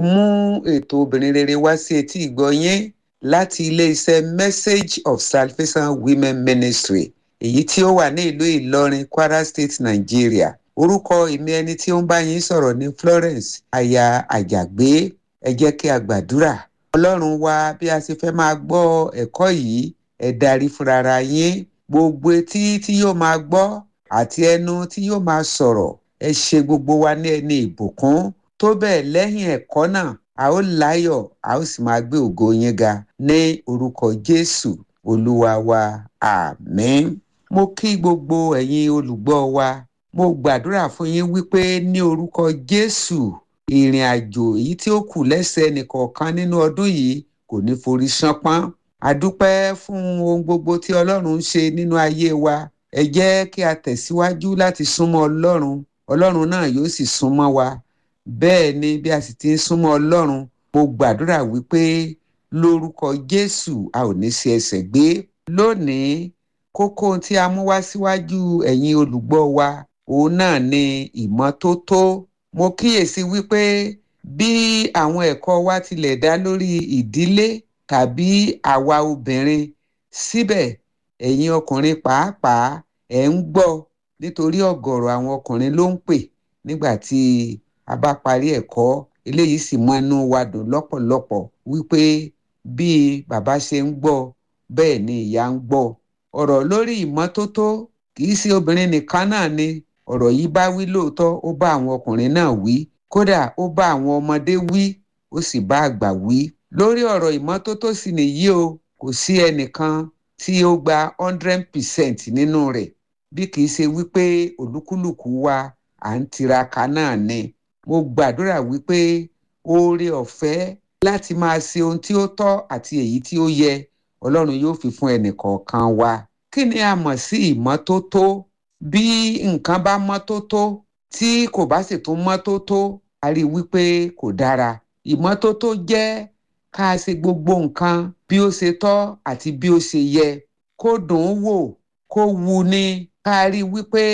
mú ètò obìnrin rere wá sí etí ìgbọ́ yín láti ilé-iṣẹ́ message of salvation women ministry èyí tí ó wà ní ìlú ìlọrin kwara state nigeria orúkọ èmi ẹni tí ó ń bá yín sọ̀rọ̀ ní florence aya àjàgbé ẹ jẹ́ kí a gbàdúrà ọlọ́run wa bí a ṣe fẹ́ máa gbọ́ ẹ̀kọ́ yìí ẹ darí fúnra yín gbogbo etí tí yóò máa gbọ́ àti ẹnu tí yóò máa sọ̀rọ̀ ẹ ṣe gbogbo wa ní ẹni ìbùkún tó bẹ́ẹ̀ lẹ́yìn ẹ̀kọ́ náà a ó láyọ̀ a ó sì máa gbé ògo yín ga ní orúkọ jésù olúwa wa àmín. mo kí gbogbo ẹ̀yin olùgbọ́ wa mo gbàdúrà fún yín wípé ní orúkọ jésù ìrìn àjò èyí tí ó kù lẹ́sẹ̀ nìkọ̀ọ̀kan nínú ọdún yìí kò ní forí ṣánpọ́n àdúpẹ́ fún ohun gbogbo tí ọlọ́run ń ṣe nínú ayé wa ẹ jẹ́ kí a tẹ̀síwájú láti súnmọ́ ọlọ́run ọlọ́run náà yóò sì súnmọ́ wa bẹ́ẹ̀ ni bí a sì ti ń súnmọ́ ọlọ́run mo gbàdúrà wípé lórúkọ jésù a ò ní ṣe ẹsẹ̀ gbé lónìí kókó tí a mú wá síwájú ẹ̀yin olùgbọ́ wa òun náà ni ìmọ́tótó mo kíyèsí wípé bí àwọn ẹ̀kọ́ wa tilẹ̀ dá lórí ìdílé tàbí àwa obìnrin síbẹ̀ ẹ̀yin ọkùnrin pàápàá ẹ̀ ń gbọ́ nítorí ọ̀gọ̀rọ̀ àwọn ọkùnrin ló ń pè nígbà tí a bá parí ẹ̀kọ́ eléyìí sì mú inú wa dùn lọ́pọ̀lọpọ̀ wípé bí bàbá ṣe ń gbọ́ bẹ́ẹ̀ ni ìyá ń gbọ́ ọ̀rọ̀ lórí ìmọ́tótó kì í ṣe obìnrin nìkan náà ni ọ̀rọ̀ yìí bá wí lóòótọ́ ó bá àwọn ọkùnrin náà wí kódà ó bá àwọn ọmọdé wí ó sì bá àgbà wí lórí ọ̀rọ̀ ìmọ́tótó sì nìyí o kò sí ẹnìkan tí ó gba hundred percent nínú rẹ̀ bí kì í ṣe wípé olúkúlùkù wa à ń tiraka náà ni mo gbàdúrà wípé oore ọ̀fẹ́ láti máa ṣe ohun tí ó tọ́ àti èyí tí ó yẹ ọlọ́run yóò fi fún ẹnìkọ̀ọ̀kan wa kí ni a mọ̀ sí ìmọ́tótó bí nǹkan bá mọ́tótó tí kò bá sì tún mọ́tótó a rí i wípé kò dára ìmọ́tótó jẹ́ ká ṣe gbogbo nǹkan bí ó ṣe tọ́ àti bí ó ṣe yẹ kó dùn ún wò kó wu ni ká rí i wípé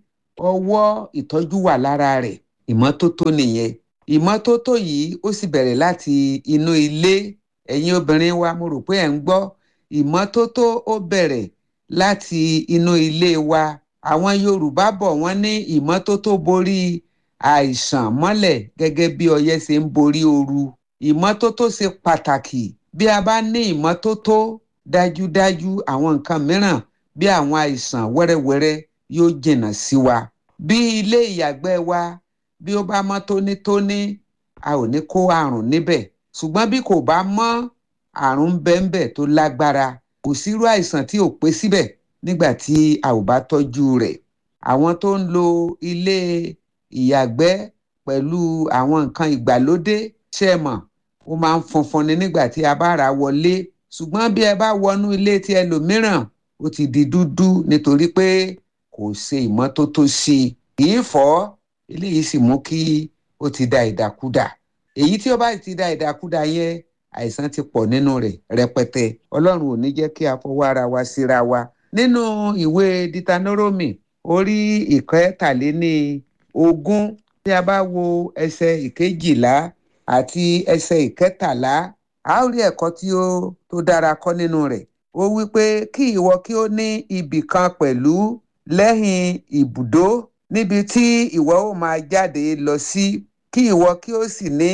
ọwọ́ ìtọ́jú wà lára rẹ̀ ìmọ́tótó nìyẹn ìmọ́tótó yìí ó sì bẹ̀rẹ̀ láti inú ilé ẹ̀yin obìnrin wa mo rò pé ẹ̀ ń gbọ́ ìmọ́tótó ó bẹ̀rẹ̀ láti inú ilé wa àwọn yorùbá bọ̀ wọ́n ní ìmọ́tótó borí àìsàn mọ́lẹ̀ gẹ́gẹ́ bí ọyẹ́ ṣe ń borí ooru ìmọ́tótó ṣe pàtàkì bí a bá ní ìmọ́tótó dájúdájú àwọn nǹkan mìíràn bí àwọn àìsàn wẹ́rẹ́wẹ́rẹ́ yóò jìnnà sí wa bí ilé ìyàgbẹ́ wa bí ó bá mọ́ tónítóní a ò ní kó àrùn níbẹ̀ ṣùgbọ́n bí kò bá mọ́ àrùn bẹ́ńbẹ́ tó lágbára kò sírú àìsàn tí ò pé síbẹ̀ nígbà tí a ò bá tọ́jú rẹ̀ àwọn tó ń lo ilé ìyàgbẹ́ pẹ̀lú àwọn nǹkan ìgbàlódé ṣe mọ̀ ó máa ń funfun ni nígbà tí a bá ra wọlé ṣùgbọ́n bí ẹ bá wọnú ilé tí ẹlòmíràn ó ti di dúdú nítorí pé kò ṣe ìmọ́tótó sí i kì í fọ́ eléyìí sì mú kí ó ti da ìdàkudà èyí tí ó bá ti da ìdàkudà yẹn àìsàn ti pọ̀ nínú rẹ̀ rẹpẹtẹ ọlọ́run ò ní jẹ́ kí a fọwọ́ ara wa síra wa nínú ìwé ditanoromi orí ìkẹtàléní ogún tí a bá wo ẹsẹ̀ ìkejìlá àti ẹsẹ̀ ìkẹtàlá a ó rí ẹ̀kọ́ tí ó tó dára kọ́ nínú rẹ̀ ó wí pé kí ìwọ kí ó ní ibì kan pẹ̀lú lẹ́yìn ibùdó níbi tí ìwọ ó máa jáde lọ sí kí ìwọ kí ó sì ní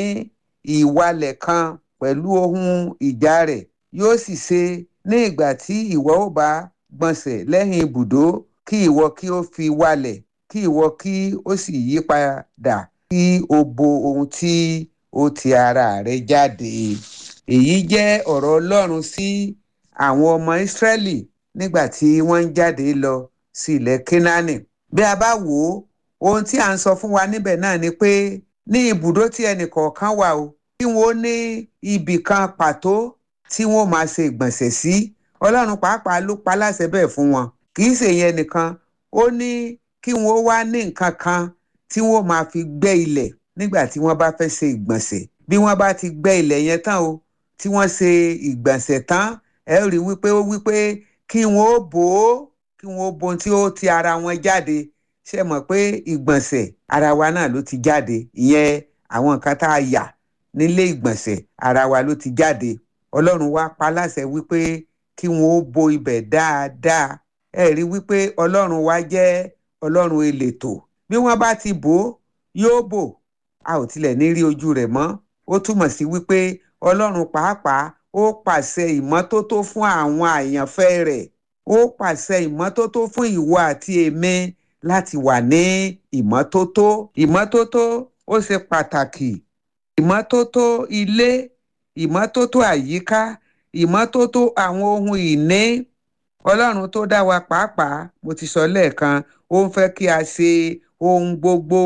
ìwalẹ̀ kan pẹ̀lú ohun ìjà rẹ̀ yóò sì ṣe ní ìgbà tí ìwọ ó bá gbọ̀nsẹ̀ lẹ́yìn ibùdó kí ìwọ kí ó fi walẹ̀ kí ìwọ kí ó sì yí padà kí o bo ohun tí ó ti ara rẹ̀ jáde. èyí jẹ́ ọ̀rọ̀ ọlọ́run sí àwọn ọmọ ìsírẹ́lì nígbà tí wọ́n ń jáde lọ sí ilẹ̀ kínánì. bí a bá wò ó ohun tí à ń sọ fún wa níbẹ̀ náà ni pé ní ibùdó tí ẹnì kọ̀ọ̀kan wà o kí wọ́n ní ibì kan pàtó tí wọ́n máa ṣe ìgbọ̀nsẹ̀ sí ọlọ́run pàápàá ló pa láṣẹ bẹ́ẹ̀ fún wọn kì í ṣe yẹn nìkan ó ní kí wọ́n wá ní nǹkan kan tí wọ́n máa fi gbẹ́ ilẹ̀ nígbà tí wọ́n bá fẹ́ ṣe ìgbọ̀nsẹ̀ bí wọ́n bá ti gbẹ́ ilẹ̀ yẹn tán o tí wọ́n ṣe ìgbọ̀nsẹ̀ tán ẹ rí wípé ó wípé kí wọ́n ó bò ó kí wọ́n ó bo ohun tí ó ti ara wọn jáde ṣe mọ̀ pé ìgbọ̀nsẹ̀ ara wa náà ló ti jáde ìyẹn àwọn nǹkan tá a yà nílé ìgbọ̀nsẹ̀ ara wa ló ti jáde ọlọ́run wá pa láṣẹ wípé kí wọn ó bo ibẹ̀ dáadáa ẹ rí wípé ọlọ́run wa jẹ́ ọlọ́run elétò bí wọ́n bá ti bò ó yóò bò a ò tilẹ̀ ní rí ojú rẹ̀ mọ́ ó túmọ̀ sí wípé ọlọ́run pàápàá ó pàṣẹ ìmọ́tótó fún àwọn àyànfẹ́ rẹ̀ ó pàṣẹ ìmọ́tótó fún ìwọ àti èmi láti wà ní ìmọ́tótó ìmọ́tótó ó ṣe pàtàkì ìmọ́tótó ilé ìmọ́tótó àyíká ìmọ́tótó àwọn ohun ìní ọlọ́run tó dá wa pàápàá mo ti sọ lẹ́ẹ̀kan ó ń fẹ́ kí a ṣe ohun gbogbo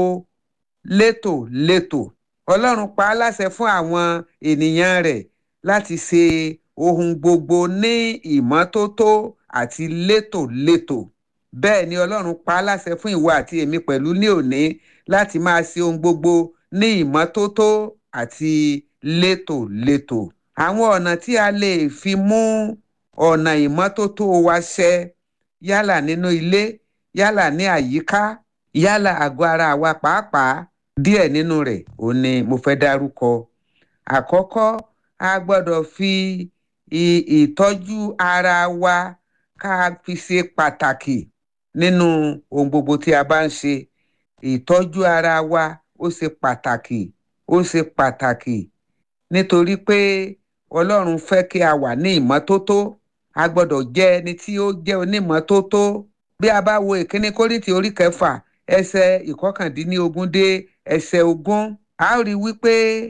létòlétò ọlọ́run pa á láṣẹ fún àwọn ènìyàn rẹ̀ láti ṣe ohun gbogbo ní ìmọ́tótó àti létòlétò bẹ́ẹ̀ ni ọlọ́run pa á láṣẹ fún ìwọ àti èmi pẹ̀lú ní òní láti máa ṣe ohun gbogbo ní ìmọ́tótó àti létòlétò àwọn ọ̀nà tí a lè fi mú ọ̀nà ìmọ́tótó wa ṣẹ yálà nínú ilé yálà ní àyíká yálà àgọ́ ara wa pàápàá díẹ̀ nínú rẹ̀ ò ní mo fẹ́ dárúkọ àkọ́kọ́ a gbọ́dọ̀ fi ìtọ́jú ara wa ká fi ṣe pàtàkì nínú ohun gbogbo tí a bá ń ṣe ìtọ́jú ara wa ó ṣe pàtàkì ó ṣe pàtàkì nítorí pé ọlọ́run fẹ́ kí a wà ní ìmọ́tótó a gbọ́dọ̀ jẹ́ ẹni tí ó jẹ́ onímọ́tótó bí a bá wo ìkíní kórìtì orí kẹfà ẹsẹ̀ ìkọkàndínlógún dé ẹsẹ̀ ogún a ó rí wípé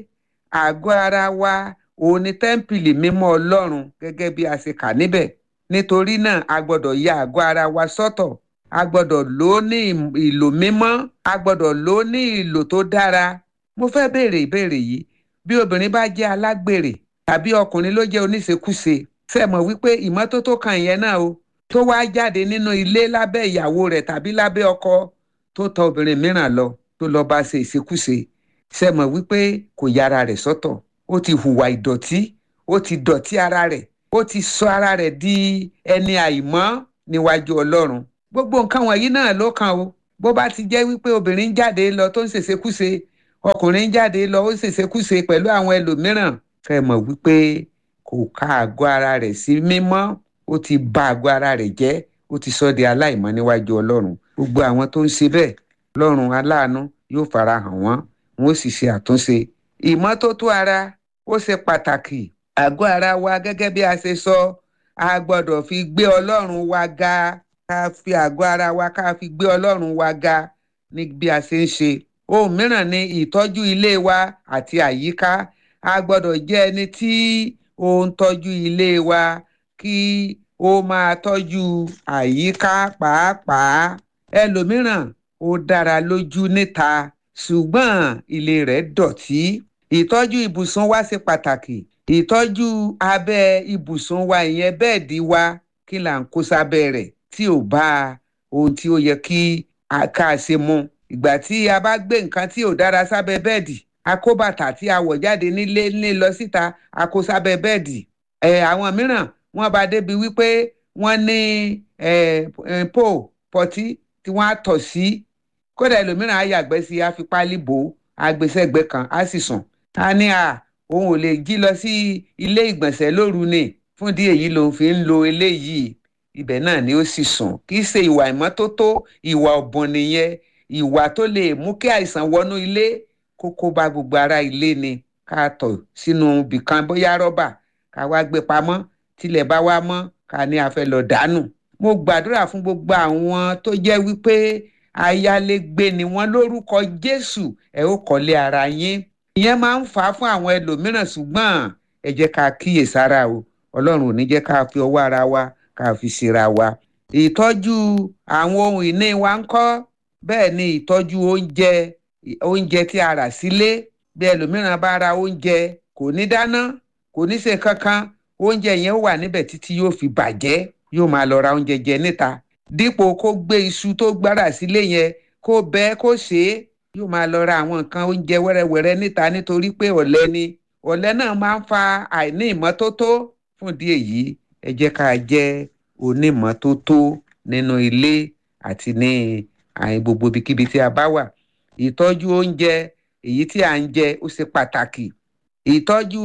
àgọ́ ara wa òun ni tẹ́ḿpìlì mímọ́ ọlọ́run gẹ́gẹ́ bí a ṣe kà níbẹ̀ nítorí náà a gbọ́dọ̀ ya àgọ́ ara wa sọ́tọ̀ a gbọ́dọ̀ lò ó ní ìlò mímọ́ a gbọ́dọ̀ lò ó ní ìlò tó dára mo fẹ́ béèrè ìbéèrè yìí bí obìnrin bá jẹ́ alágbèrè tàbí ọkùnrin ló jẹ́ oníṣekúṣe ṣe mọ̀ wípé ìmọ́tótó kan ìyẹn náà o tó wá jáde nínú ilé lábẹ́ ìyàwó rẹ̀ tàbí lábẹ́ ọkọ tó tọ obìnrin mìíràn lọ tó lọ bá ṣe ìṣekúṣe ṣe mọ̀ wípé kò yára rẹ̀ sọ́tọ̀ ó ti hùwà ìdọ̀tí ó ti dọ̀tí ara rẹ̀ ó ti sọ ara rẹ̀ di ẹni àìmọ́ níwájú ọlọ́run gbogbo nǹkan wọ̀nyí náà ló kàn o bó bá ti jẹ́ wípé obìnrin jáde lọ tó ń ṣèṣekúṣe ọkùnrin jáde lọ ó ń ṣèṣekúṣe pẹ̀lú àwọn ẹlòmíràn kẹ́ mọ̀ wípé kò ka àgọ́ ara rẹ̀ sí mímọ́ ó ti bà àgọ́ ara rẹ̀ jẹ́ ó ti sọ di aláìmọ́ níwájú ọlọ́run gbogbo àwọn tó ń ṣe bẹ́ẹ̀ ọlọ́run aláàánú yóò fara hàn wọ́n wọ́n sì ṣe àtúnṣe ìmọ́tótó ara ó ṣe pàtàkì àgọ́ ara wa gẹ́gẹ́ bí a ṣe sọ a gbọ́dọ̀ fi gbé ọlọ́run wa ga ká fi àgọ́ ara wa ká fi gbé ọlọ́run wa ga ní bí a ṣe ń ṣe ohun mìíràn ni ìtọ́jú ilé wa àti àyíká a gbọ́dọ̀ jẹ́ ẹni tí ó ń tọ́jú ilé wa kí ó máa tọ́jú àyíká pàápàá ẹlòmíràn ó dára lójú níta ṣùgbọ́n ilé rẹ̀ dọ̀tí ìtọ́jú ibùsùn wa ṣe pàtàkì ìtọ́jú abẹ́ ibùsùn wa ìyẹn bẹ́ẹ̀dì wa kí là ń kó sábẹ́ rẹ̀ tí ò bá ohun tí ó yẹ kí a ká ṣe mu ìgbà tí a bá gbé nǹkan tí ò dára sábẹ́ bẹ́ẹ̀dì a kó bàtà tí a wọ̀ jáde nílé ní lọ síta a kó sábẹ́ bẹ́ẹ̀dì ẹ̀ àwọn mìíràn wọ́n bá débi wípé wọ́n ní pò pọtí tí wọ́n á tọ̀ sí kódà ẹlòmíràn á yàgbẹ́ sí á fi pálí bò ó á gbé sẹ́gbẹ́ kan á sì sùn á ní à òun ò lè jí lọ sí ilé ìgbọ̀nsẹ̀ lóru ni fún díẹ̀ yìí lòun fi ń lo eléyìí ibẹ̀ náà ni ó sì sùn kì í ṣe ìwà ìmọ́tótó ìwà ọ̀bùn nìyẹn ìwà tó lè mú kí àìsàn wọnú ilé kó kó bá gbogbo ara ilé ni ká tọ̀ sínú ibìkan bóyá rọ́bà ká wá gbé pamọ́ tilẹ̀ bá wá mọ́ ká ní a fẹ́ lọ dànù mo gbàdúrà fún gbogbo àwọn tó jẹ́ wípé ayálégbé ni wọ́n lórúkọ Jésù ẹ ó kọ́lé ara yín ìyẹn máa ń fà á fún àwọn ẹlòmíràn ṣùgbọ́n ẹ jẹ́ ká kíyèsára o Ọlọ́run ò ní jẹ́ ká fi ọwọ́ ara wa ká fi ṣera wa ìtọ́jú àwọn ohun ìní wa ń kọ́ bẹ́ẹ̀ ni ìtọ́jú oúnjẹ oúnjẹ tí a rà sílé bí ẹlòmíràn bá ra oúnjẹ kò ní dáná kò ní ṣe kankan oúnjẹ yẹn wà níbẹ̀ títí yóò fi bàjẹ́ yóò máa lọ ra oúnjẹ jẹ níta dípò kó gbé iṣu tó gbára sílé yẹn kó bẹ́ kó ṣe é yóò máa lọ ra àwọn nǹkan oúnjẹ wẹ́rẹ́wẹ́rẹ́ níta nítorí pé ọ̀lẹ ni ọ̀lẹ náà máa ń fa àìní ìmọ́tótó fún ìdí èyí ẹ jẹ́ ká jẹ́ onímọ́tótó nínú ilé àti ní àyìn gbogbo ibikíbi tí a bá wà ìtọ́jú oúnjẹ èyí tí à ń jẹ ó ṣe pàtàkì ìtọ́jú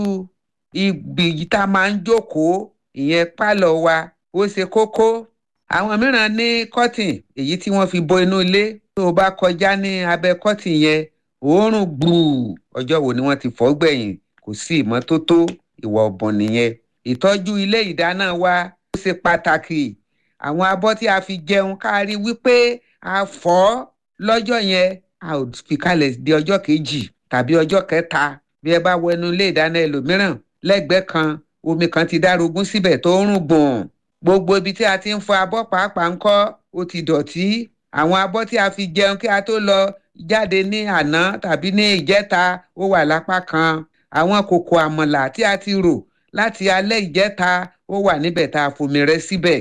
ibi tá a máa ń jókòó ìyẹn pálọ̀ wa ó ṣe kókó àwọn mìíràn ní kọ́tìn èyí tí wọ́n fi bo inú ilé tó o bá kọjá ní abẹ́ kọ́tìn yẹn òórùn gbùù ọjọ́ wo ni wọ́n ti fọ̀ gbẹ̀yìn kò sí ìmọ́tótó ìwà ọ̀bùn nìyẹn ìtọ́jú ilé ìdáná wa ó ṣe pàtàkì àwọn abọ́ tí a fi jẹun ká rí wípé a fọ̀ lọ́jọ́ yẹn a ò fi kalẹ̀ di ọjọ́ kejì tàbí ọjọ́ kẹta bí ẹ bá wọnú ilé ìdáná ẹlòmíràn lẹ́gbẹ̀ẹ́ kan omi kan ti dárogún síbẹ̀ tó ń rùn gbọ̀n gbogbo ibi tí a ti ń fọ abọ́ pàápàá ń kọ́ ó ti dọ̀tí àwọn abọ́ tí a fi jẹun kí a tó lọ jáde ní àná tàbí ní ìjẹta ó wà lápá kan àwọn kòkò àmọ̀là tí a ti rò láti alẹ́ ìjẹta ó wà níbẹ̀ tá a fomi rẹ síbẹ̀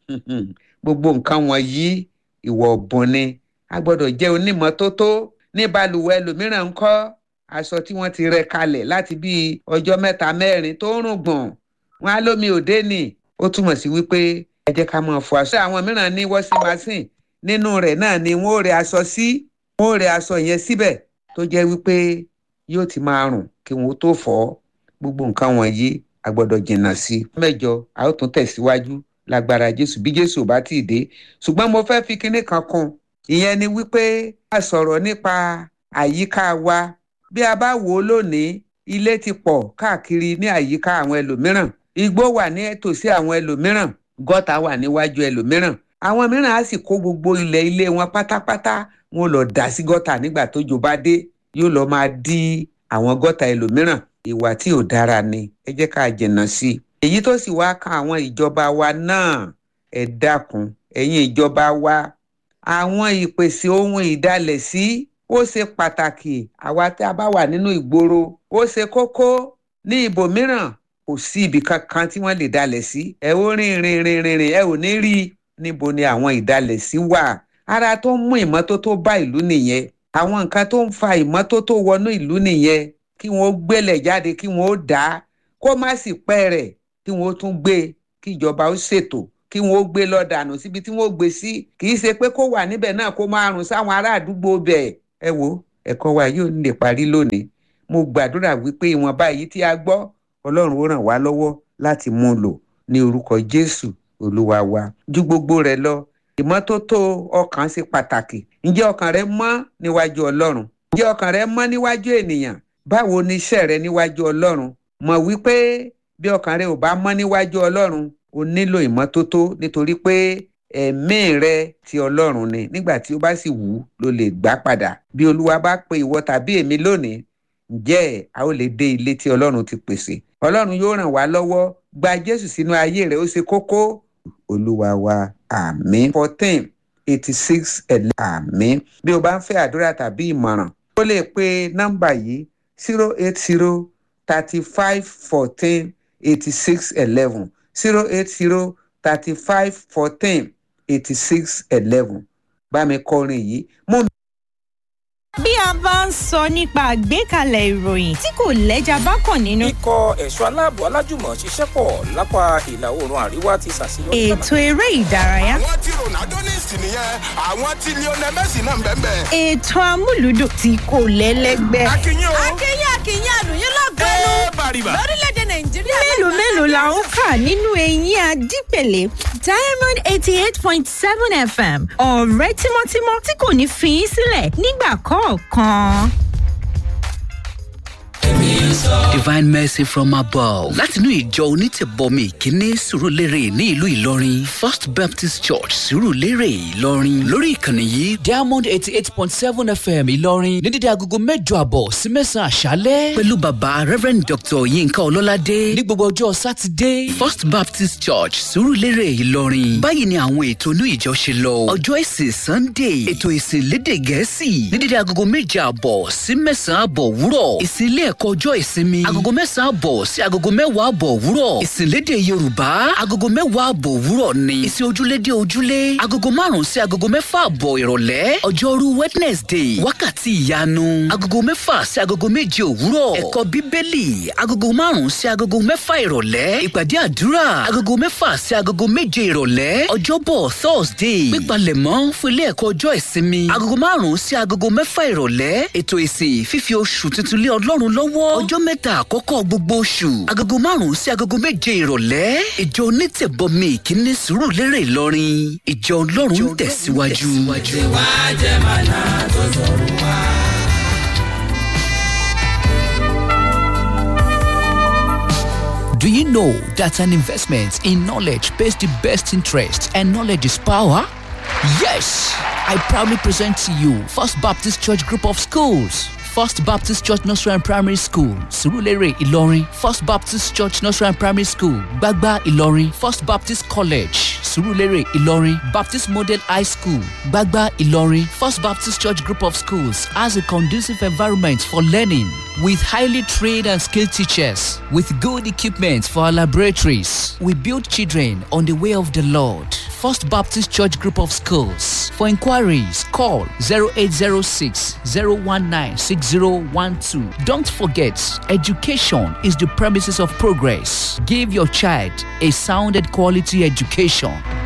gbogbo nǹkan wọ̀nyí ìwọ̀ ọ̀bùn ni a gbọ́dọ̀ jẹ́ onímọ́tótó ní balùwẹ̀ ẹlòmíràn ń kọ́ aṣọ tí wọ́n ti rẹ kalẹ̀ láti bíi ọjọ́ mẹ́ta mẹ́rin tó ń rùn gbọ̀n wọn á lómi òde nì ó túmọ̀ sí wípé ẹ jẹ́ ká máa fọ aṣọ. àwọn mìíràn ní wọ́sí machine nínú rẹ̀ náà ni wọ́n ó rẹ aṣọ sí wọ́n ó rẹ aṣọ yẹn síbẹ̀ tó jẹ́ wípé yóò ti máa rùn kí wọ́n tó fọ̀ ọ́ gbogbo nǹkan wọ̀nyí a gbọ́dọ̀ jìnnà sí. mẹ́jọ a ó tún tẹ̀síwájú lágbára jésù bí jésù ò bá tì í dé ṣùgbọ́n mo fẹ́ fi kinní kan kún ìyẹn ni wípé a sọ̀rọ̀ nípa àyíká wa bí a bá wò ó lónìí ilé ti pọ̀ káàkiri ní àyíká àwọn ẹlòmíràn igbó wà ní tòsí àwọn ẹlòmíràn gọ́tà wà níwájú ẹlòmíràn àwọn mìíràn á sì kó gbogbo ilẹ̀ ilé wọn pátápátá wọn lọ dà sí gọ́tà nígbà tójò bá dé yóò lọ máa dí àwọn gọ́tà ẹlòmíràn ìwà tí ò dára ni ẹ jẹ́ ká jìnnà sí i èyí tó sì wá kan àwọn ìjọba wa náà ẹ dákun ẹ̀yin ìjọba wa àwọn ìpèsè ohun ìdálẹ̀ sí ó ṣe pàtàkì àwa tí a bá wà nínú ìgboro ó ṣe kókó ní ibòmíràn kò sí ibì kankan tí wọ́n lè dalẹ̀ sí ẹ ó rìn rìn rìn rìn rìn ẹ ò ní rí i níbo ni àwọn ìdalẹ̀ sí wà ara tó ń mú ìmọ́tótó bá ìlú nìyẹn àwọn nǹkan tó ń fa ìmọ́tótó wọnú ìlú nìyẹn kí wọ́n gbélẹ̀ jáde kí wọ́n dà á kó má sì pẹ́ rẹ̀ kí wọ́n tún gbé kí ìjọba ó ṣètò kí wọ́n gbé lọ dànù síbi tí wọ́n gbé sí kì í ṣe pé kó wà níbẹ̀ náà kó máa rùn sáwọn ará àdúgbò bẹ̀ ẹ wo ẹ̀kọ́ wa yóò lè parí lónìí mo gbàdúrà wípé ìwọ̀nba èyí tí a gbọ́ ọlọ́run ó ràn wá lọ́wọ́ láti mú un lò ní orúkọ jésù olúwa wa ju gbogbo rẹ̀ lọ ìmọ́tótó ọkàn ṣe pàtàkì ǹjẹ́ ọkàn rẹ mọ́ níwájú ọlọ́run ǹjẹ́ ọkàn rẹ mọ́ níwájú ènìyàn báwo ni iṣẹ́ rẹ níwájú ọlọ́run mọ̀ wípé bí ọkàn rẹ ò bá mọ́ níwájú ọlọ́run o nílò ìmọ́tótó nítorí pé ẹ̀mí rẹ ti ọlọ́run ni nígbà tí ó bá sì wù ú ló lè gbà padà bí olúwa bá pe ìwọ tàbí èmi lónìí ǹjẹ́ a ó lè dé ilé tí ọlọ́run ti pèsè ọlọ́run yóò ràn wá lọ́wọ́ gba jésù sínú ayé rẹ ó ṣe kókó olúwa wa àmín fourteen eighty six àmín bí o bá ń fẹ́ àdúrà tàbí ìmọ̀ràn ó lè pe nọ́mbà yìí zero eight zero thirty five fourteen eighty six eleven zero eight zero thirty five fourteen eighty six eleven bá mi kọrin yìí mú mi. bí a bá ń sọ nípa àgbékalẹ̀ ìròyìn tí kò lẹ́jà bá kàn nínú. ikọ̀ ẹ̀ṣọ́ aláàbò alájùmọ̀ ṣiṣẹ́ pọ̀ lápá ìlà oòrùn àríwá ti ṣàṣeyọrí. ètò eré ìdárayá. àwọn tí ronaldo ní ìsìn nìyẹn àwọn tí lionel messi náà ń bẹ́ẹ̀ bẹ́ẹ̀. ètò amúlùdùn tí kò lẹ́lẹ́gbẹ́. akínyìn o. akínyìn akínyìn àlùyìn lọ́gọ́nù ẹ bàrìbà. lórílẹ̀‐èdè nàìjíríà. mélòó mélòó la ń kà nínú eyín adípèlé diamond eighty eight point seven fm ọ̀rẹ́ tímọ́tímọ́ tí kò ní fi í sílẹ̀ nígbà kọ̀ọ̀kan. divine mercy from above látinú ìjọ onítẹ̀bọmi ìkíní sùrùlérè ní ìlú ìlọrin first baptist church sùrùlérè ìlọrin lórí ìkànnì yìí diamond eighty eight point seven fm ìlọrin ní dídí agogo mẹ́jọ àbọ̀ sí mẹ́sàn-án àṣálẹ́ pẹ̀lú bàbá reverend dr yinka ọlọ́ládé ní gbogbo ọjọ́ sátidé first baptist church sùrùlérè ìlọrin báyìí ni àwọn ètò inú ìjọ ṣe lọ ọjọ́ ìsìn sunday ètò ìsìn lédè gẹ̀ẹ́sì ní dídí agogo méje àbọ̀ sí mẹ́sàn-án àbọ̀ wúrọ̀ ìsìn ilé ẹ̀kọ́ ọjọ́ ìsinmi agogo mẹ́sàn-án àbọ̀ sí agogo mẹ́wàá àbọ̀ òwúrọ̀ ìsìnlédè yorùbá agogo mẹ́wàá àbọ̀ òwúrọ̀ ni ìsìn ojúlédè ojúlé agogo márùn-ún sí agogo mẹ́fà àbọ̀ ìrọ̀lẹ́ ọjọ́rú wednesday wákàtí ìyanu agogo mẹ́fà sí agogo méje òwúrọ̀ ẹ̀kọ́ bíbélì agogo márùn-ún sí agogo mẹ́fà ìrọ̀lẹ́ ìpàdé àdúrà agogo mẹ́fà sí agogo méje ìrọ̀lẹ́ ọjọ́bọ̀ thursday pípalẹ̀mọ́ fún ilé ẹ̀kọ́ ọjọ́ ìsinmi agogo márùn-ún sí agogo mẹ́fà ìrọ̀lẹ́ ètò ìsìn fífi oṣù tuntun lé ọlọ́run lọ́wọ́ ọjọ́ mẹ́ta àkọ́kọ́ gbogbo oṣù agogo márùn-ún sí agogo méje ìrọ̀lẹ́ ìjọ onítẹ̀bọmi ìkíní sùúrù lérè ìlọrin ìjọ ọlọ́run ń tẹ̀síwájú. Do you know that an investment in knowledge pays the best interest and knowledge is power? Yes! I proudly present to you First Baptist Church Group of Schools. First Baptist Church Nursery and Primary School, Surulere, Ilorin. First Baptist Church Nursery and Primary School, Gbagba, Ilorin. First Baptist College, Surulere, Ilorin. Baptist Model High School, Gbagba, Ilorin. First Baptist Church Group of Schools has a conducive environment for learning with highly trained and skilled teachers, with good equipment for our laboratories. We build children on the way of the Lord. First Baptist Church Group of Schools. For inquiries, call 0806 019 6012. Don't forget, education is the premises of progress. Give your child a sound and quality education.